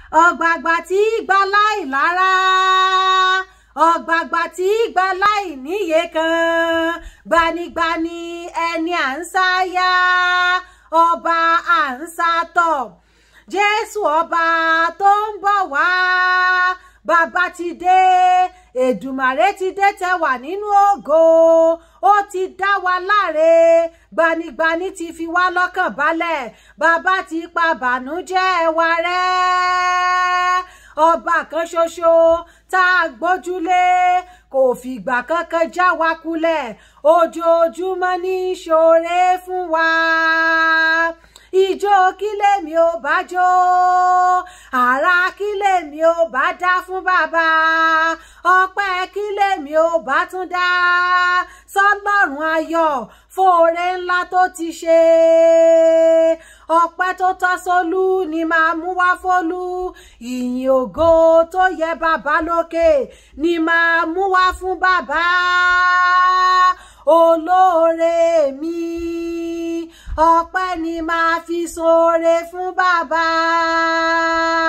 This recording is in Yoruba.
ọ̀gbàgbà tí gba láì lára ọ̀gbàgbà tí gba láì níye kan gbanigbani ẹni à ń sáyà ọba à ń sátọ̀ jésù ọba tó ń bọ̀ wá bàbá ti dé èdùmàrè ti dé tẹwà nínú ògo ó ti dá wa láre gbanigbani ti fi wá lọ́kàn balẹ̀ bàbá ti pa bànújẹ́ wa rẹ́ ọba kan ṣoṣo tá a gbójúlé kò fìgbà kankan já wa kulẹ̀ ojoojúmọ́ ní ṣoore fún wa ìjó kílèmí ò bá jó àrà kílèmí ò bá dá fún bàbá ọpẹ́ kílèmí ò bá tún dá sọ́lọ́run ayọ̀ fóore ńlá tó ti ṣe ọpẹ́ tó tọ́ sólú ni máa mú wá fólú ìyìn ògo tó yẹ bàbá lókè ni máa mú wá fún bàbá olóore mi ọpẹ́ ni máa fi ṣoore fún bàbá.